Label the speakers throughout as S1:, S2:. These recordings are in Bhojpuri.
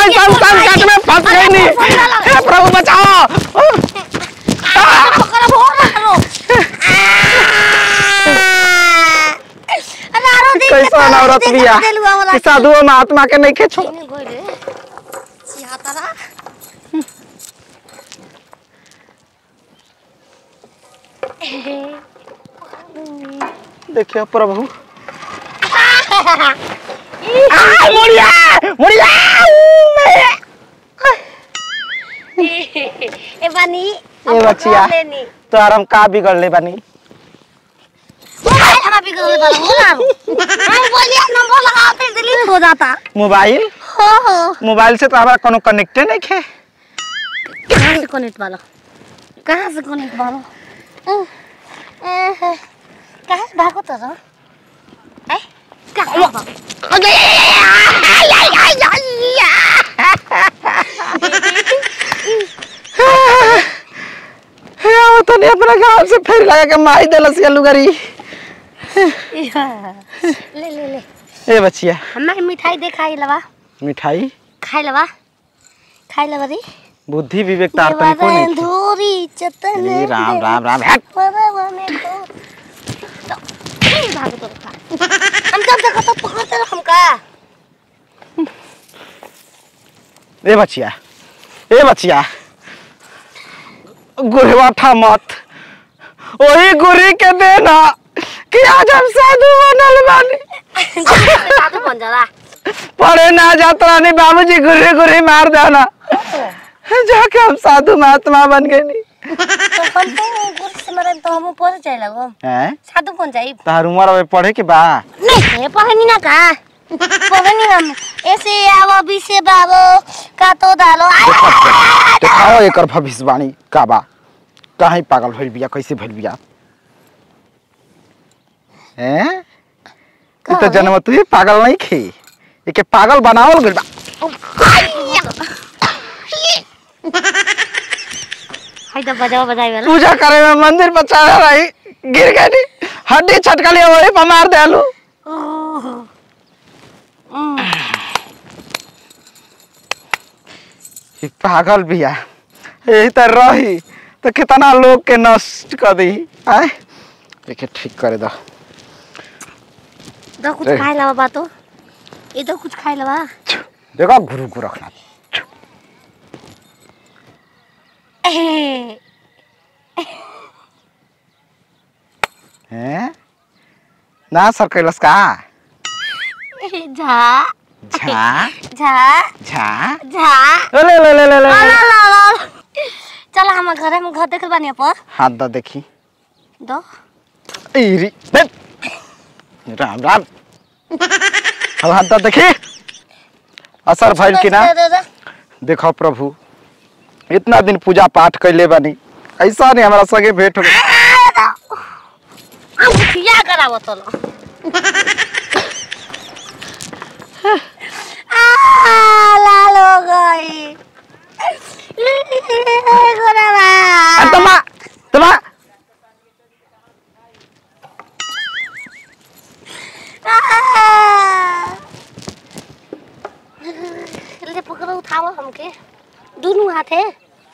S1: कैसन संकट में फंस गई नी हे प्रभु बचाओ
S2: पकड़ हो ना रो अरे आरो दिन
S1: कैसन औरत बिया कि साधु महात्मा के नहीं के छो
S2: गोइले सिहातारा
S1: देखिए प्रभु आ, मुड़िया मुड़िया
S2: ए बानी
S1: ए बचिया
S2: लेनी
S1: तो हम का बिगड़ ले बानी
S2: मोबाइल हमारा भी गले वाला हो ना हम बोलिए नंबर लगाते डिलीट हो जाता
S1: मोबाइल
S2: हो हो
S1: मोबाइल से तो हमारा कोनो कनेक्टे नहीं खे
S2: कहाँ से कनेक्ट वाला कहाँ से कनेक्ट वाला अह, अह, कहाँ से भागो तो रो ए कहाँ भागो
S1: हे आओ तो नहीं अपना गांव से फिर लगा के माई देलस या लुगरी
S2: ले ले ले
S1: ए बचिया
S2: हमारे मिठाई दे खाई लवा
S1: मिठाई
S2: खाई लवा खाई लवा री
S1: बुद्धि विवेक तार तन को
S2: देवरन
S1: नहीं
S2: धूरी चतन
S1: अरे राम राम राम हट
S2: परवन को तो ए, भागो तो रखा हम जब देखो तो पकड़ते रहो हमका
S1: ए बचिया ए बचिया गुरवाठा मत वही गुरी के देना कि आज हम साधु बनल बानी
S2: साधु बन जाला
S1: पढ़े ना जात रानी बाबूजी गुरी गुरी मार देना जाके हम साधु महात्मा बन गए नी
S2: तो हम तो गुरु से मरे तो हम ऊपर जाए लगो
S1: हैं
S2: साधु बन जाई
S1: तार उम्र अबे पढ़े के बा
S2: नहीं है पढ़नी ना का पढ़नी हम ऐसे आवो बी से बाबो का तो डालो आय
S1: दिखाओ एकर भविष्यवाणी का बा काहे पागल भइल बिया कैसे भइल बिया हैं ई तो
S2: का
S1: जन्म तू पागल नहीं खे एके पागल बनावल गइल बा
S2: हाय तो बजाओ बजाई वाला
S1: पूजा करे में मंदिर पर चढ़ा रही गिर गई हड्डी छटकली वही पर मार देलू
S2: ओह हम्म
S1: ई पागल बिया यही तो रही तो कितना लोग के नष्ट कर दी आए एके ठीक करे दो
S2: तो कुछ
S1: ए।
S2: खाए लवा बा तो ये तो कुछ खाए लवा
S1: देखो गुरु को रखना
S2: ए,
S1: हैं ना सर कैलस का
S2: झा
S1: झा
S2: झा
S1: झा
S2: झा
S1: ले ले ले ले ले
S2: ला ला ला ला चल हम घर हम घर देख बानी पर
S1: हाथ दा देखी
S2: दो
S1: इरी बे। राम राम अब हाथ दा देखी असर भइल कि ना
S2: दे, दे, दे।
S1: देखो प्रभु इतना दिन पूजा पाठ कैले बानी ऐसा नहीं हमारा संगे भेंट हो गई
S2: हम खिया करावो तो लो आ, लाल हो गई गोरावा
S1: आ, तमा तमा
S2: ले पकड़ो उठाओ हमके दोनों हाथ है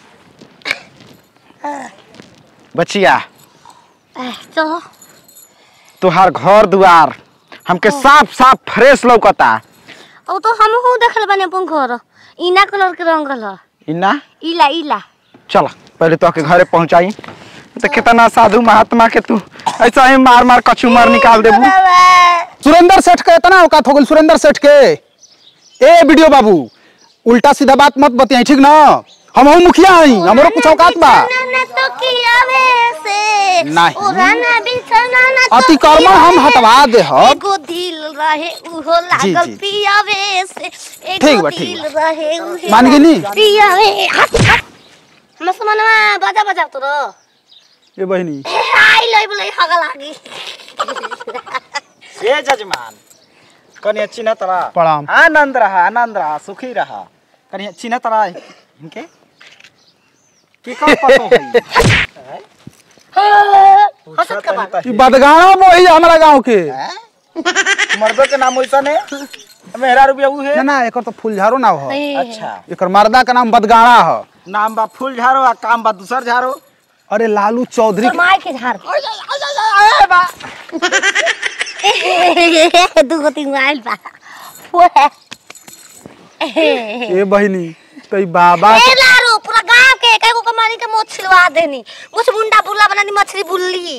S1: बचिया
S2: चलो
S1: तुहार घर दुआर हमके साफ साफ फ्रेश लौकता
S2: अब तो हम हूँ देखल बने अपन घर इना कलर के रंगल ह
S1: इना
S2: इला इला
S1: चल पहले तो के घरे पहुंचाई तो कितना साधु महात्मा के तू ऐसा ही मार मार कछु मार निकाल देबू
S3: सुरेंद्र सेठ के इतना औकात हो गई सुरेंद्र सेठ के ए वीडियो बाबू उल्टा सीधा बात मत बतियाई ठीक ना हम हूँ मुखिया हई हमरो कुछ औकात बा
S2: तो किया वैसे
S3: नहीं।
S2: उड़ाना बिछाना ना तो
S3: अतिक्रमण हम
S2: किया
S3: हटवा दे हम
S2: एगो दिल रहे उहो लागल
S3: जी।
S2: पिया वैसे
S3: ठीक
S2: एगो
S3: बा, ठीक
S2: दिल
S3: बा।
S2: रहे उहे
S3: मान गेली?
S2: पिया वे हट हट हम समानवा बजा बजा तो रो
S3: ए बहिनी
S2: आई लई बोले हगा लागी
S1: ए जजमान कनी चिन्ह तरा
S3: प्रणाम
S1: आनंद रहा आनंद रहा सुखी रहा कनी चिन्ह तरा इनके की कर पतो है
S2: हसत का बात
S3: ई बदगाना मोही हमरा गांव के
S1: मर्दों के नाम वैसा ने मेहरा रुपया उ है
S3: ना ना एकर तो फूलझारो ना हो
S1: अच्छा
S3: एकर मर्दा का नाम बदगाड़ा हो
S1: नाम बा फूल झारो आ काम बा दूसर झारो
S3: अरे लालू चौधरी
S2: तो माय के झाड़ दूगो तीन आइल बा ओए।
S3: ए बहिनी तई बाबा
S2: ए लारू पूरा गांव के कई को कमानी के मोछ छिलवा देनी मुछ मुंडा बुल्ला बनानी मछली बुल्ली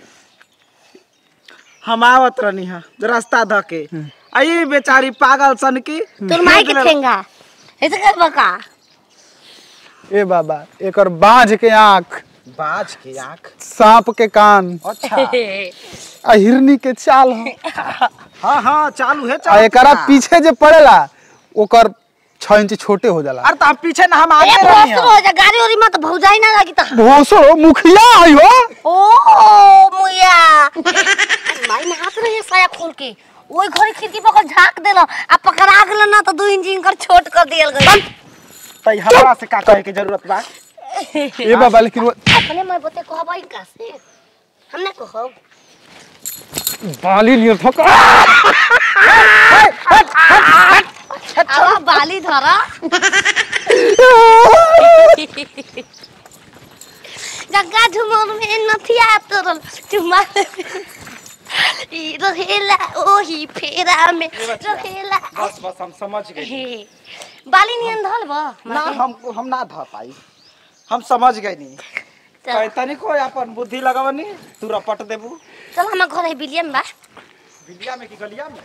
S1: हम आवत रहनी है रास्ता ध के आई बेचारी पागल सन की
S2: तोर माई के ठेंगा ऐसे कर बका
S3: ए बाबा एकर बांझ के आंख
S1: बाज के आंख
S3: सांप के कान
S1: अच्छा
S3: आ हिरनी के चाल हो
S1: हाँ हाँ चालू है
S3: आ
S1: चालू
S3: एकरा पीछे जे पड़ेला ओकर छह इंच छोटे हो जाला
S1: अरे तो हम पीछे ना हम
S2: ए
S1: आगे रहनी
S2: भोसरो
S1: है
S2: हो जा गाड़ी ओरी मत भौजाई ना लगी त
S3: भोसो मुखिया आई हो
S2: ओ मुया माई में हाथ रही साया खोल के ओई घरी खिड़की पर झाक देलो आ पकड़ा गेलो ना तो दू इंच कर छोट कर दियल गई
S1: तई हमरा से का कहे के जरूरत बा
S3: ए बाबा लेकिन वो
S2: अपने मैं बते कहबाई का से हमने कहब
S3: बाली नियर थक
S2: आवा बाली धरा गंगा झुमर में नथिया तोरल चुमा ई रहेला ओही फेरा में रहेला
S1: बस बस हम समझ गए
S2: हे बाली नियन धल बा
S1: ना हम हम ना ध पाई हम समझ गए नहीं कहे तनी को अपन बुद्धि लगावनी तू रपट देबू
S2: चल हम घर है बिलिया में बा
S1: बिलिया में की गलिया में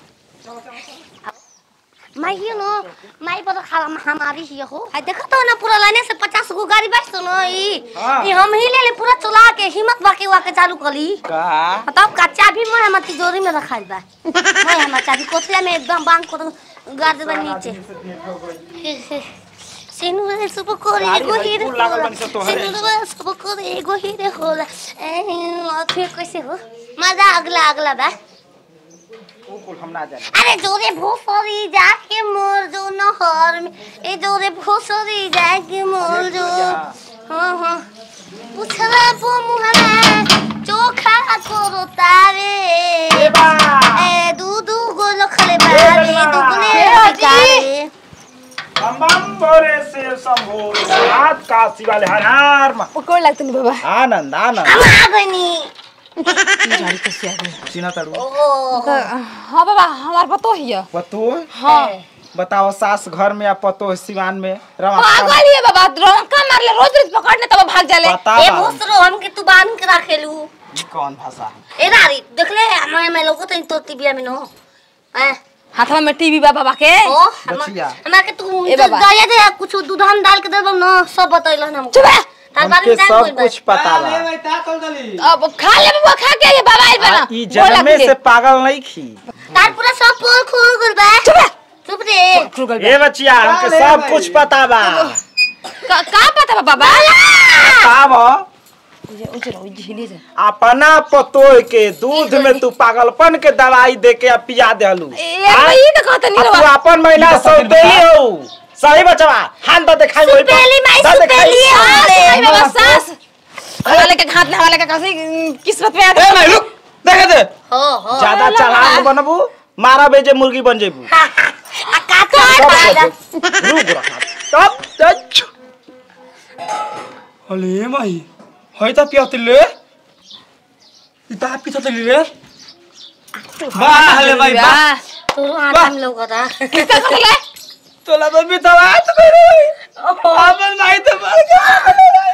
S2: माई हियो न माई पर खाला हमारी हियो हो आ देखो तो ना पूरा लाइने से 50 गो गाड़ी बैठ तो न ई
S1: हाँ।
S2: ई हम ही ले ले पूरा चला के हिम्मत बाकी वा के चालू करी
S1: का
S2: तब का चाबी मैं हमर तिजोरी में रखाल बा मैं हमर चाबी कोठला में एकदम बांध को गाड़ देबा नीचे सिनु रे सब कोरे
S1: गाड़ी
S2: एगो
S1: भाई
S2: हीरे
S1: फूल लागल बनी सब तोहरे।
S2: सिनु रे सब कोरे एगो हीरे होला ए फिर कैसे हो मजा अगला अगला बा
S1: वो कुल हम ना जाने
S2: अरे जोरे भूसरी जाके मोर जो नहर में ए जोरे भूसरी जाके मोर जो हाँ हाँ पुछला पो मुहरा चोखा को तारे ए दू दू गो लखले बारे दुगने बिकारे
S1: बम बम बोरे से शंभो हाथ का शिवाले हर हर म-
S4: पकड़ लागत नहीं बाबा
S1: आनंद आनंद
S2: हम आ गनी
S4: गाड़ी कैसे आ गई
S1: चिन्ह तड़ू
S2: ओ
S4: तो हाँ बाबा हमार पतो ही है
S1: पतो
S4: हाँ
S1: बताओ सास घर में या पतो सिवान में रवा
S4: पागल ही है बाबा रोका मार ले रोज रोज पकड़ने तब भाग जाले
S1: पता
S2: ए
S1: बा
S2: भूसरो हम के तू बांध के रखेलू
S1: ई कौन भाषा है
S2: ए नारी देख ले मैं मैं लोगो तो तो टिबिया में नो ए
S4: हाथवा में टीवी बा बाबा के
S2: ओ
S1: बचिया।
S2: हमरा के तू
S4: ए बाबा।
S2: दया दे कुछ दूध हम डाल के देबो न सब बतैलन हम
S4: चुप रह।
S2: तार बारे
S1: हमके
S2: में जान
S1: सब कुछ पता बा
S4: अब खा ले बाबा खा के ये बाबा आइल बना
S1: आ, ई जन्मे से पागल नहीं खी
S2: तार पूरा सब पोल खुल गल बा
S4: चुप रह।
S2: चुप रे
S1: ए बचिया हमके सब कुछ पता बा
S4: का का पता बा बाबा
S1: बताव
S4: उजे उजे रहो झीले से
S1: अपना पतोय के दूध में तू पागलपन के दवाई दे के पिया देलू
S4: ए भाई तो कहत नहीं
S1: तू
S4: रवा
S1: अपन महिला सौतेली हो सही बचवा हाथ दे दिखाई वही पर।
S2: सुपेली माई
S1: दे दिखाई।
S2: सुपेली
S4: सास
S2: है
S4: भाई बाबा सास हवाले के हाथ हवाले के कैसे किस्मत में
S1: ए
S4: आता
S1: नहीं रुक देखे दे
S2: हो हो
S1: ज्यादा चालाक बनबू मारा बेजे मुर्गी बन जेबू
S2: आ का तो
S1: रुक रखा तब तच
S5: अले माई है त पियातिले इता पिथतिले रे वाह ले माई वाह
S2: तू आटा में लोगरा
S4: किसका कहले
S5: तोला तो बितवा त करे अपन माई त मर गया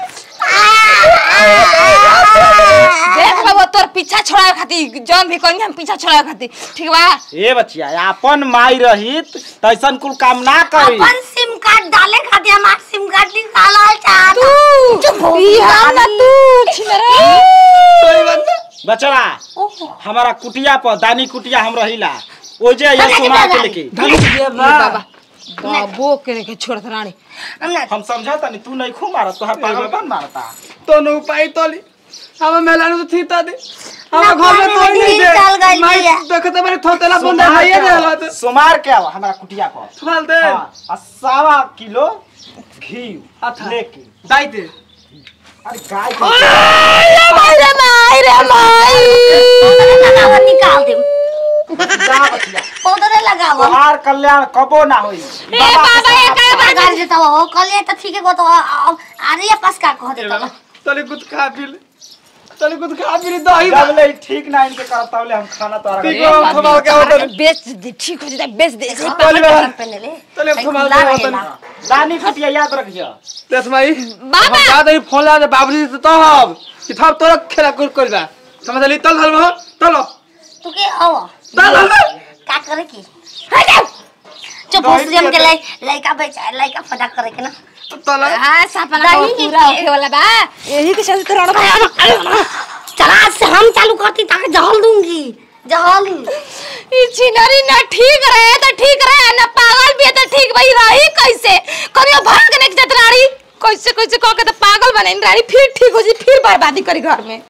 S4: देख बाबा तोर पीछा छोड़ाए खातिर जौन भी कहीं हम पीछा छोड़ाए खातिर ठीक बा
S1: ए बचिया अपन माई रहित तैसन कुल काम ना करी
S2: अपन सिम कार्ड डाले खातिर हमार सिम कार्ड निकाला चाह
S4: तू
S2: चुप हो
S4: ई हम ना तू छिनरा
S5: कोई बात
S1: बचवा हमारा कुटिया पर दानी कुटिया हम रहिला ओ जे ये
S2: अरे
S1: सुना के
S2: दादा।
S1: लेके
S4: ये बाबा बाबो के के छोड़त रानी
S2: हम ना
S1: हम समझता नहीं तू नहीं खू मारत तोहर पागलपन मारता
S5: तो नो पाई तोली हम मेला नु थी ता दे हम
S2: ना
S5: घर में
S2: पानी
S5: तो
S2: में
S5: नहीं
S2: ढील चल
S5: दे
S2: गइल
S5: माई
S2: बिया।
S5: देखते बारे थोतेला बंद
S1: सुमार
S5: है ये
S1: के
S5: देला
S1: आवा,
S5: तो
S1: सुमार के आवा हमारा कुटिया पर
S5: सुनाल दे
S1: हाँ, आ सवा किलो घी
S5: अच्छा।
S1: लेके
S5: दाई दे
S1: अरे गाय के
S4: माई रे माई रे माई
S2: दादा निकाल दे
S5: जा बचिया
S2: पाउडर लगाव
S5: तोहार कल्याण कबो ना होई
S4: ए बाबा ये काय बात
S2: गाड़ी देता हो कल त ठीक है को तो अरे पास का कह देता
S5: तले कुछ खा पी ले तले कुछ खा पी ले दही जब ले ठीक ना इनके करता ले हम खाना तो
S4: ए,
S5: ठीक हम थमाल के होतल
S4: बेच दे ठीक हो जाए बेच दे
S5: तले
S2: पहले ले
S5: तले
S2: सही
S5: थमाल
S2: खुला
S5: के
S2: रहेला।
S5: होतल रानी फटिया याद रखियो लक्ष्मी
S4: बाबा!
S5: हम याद ही फोन ला दे बाबूजी से तब कि थप तोरा खेला कुल करबा समझ ली तल हल तलो
S2: तू के आओ
S5: तल हल
S2: का करे की चुप हो से हम के लाई लइका बेचा लइका फटा करे के ना
S5: तल
S4: हां सपना
S2: दही
S4: तो पूरा होके वाला बा यही के चलते रण भाई
S2: चला आज से हम चालू करती ताकि जहल दूंगी जहल
S4: ई चिनरी ना ठीक रहे तो ठीक रहे ना पागल भी है तो ठीक भाई रही कैसे करियो भाग ने जतराड़ी कैसे कैसे कह के तो पागल बने रानी फिर ठीक हो जी फिर बर्बादी करी घर में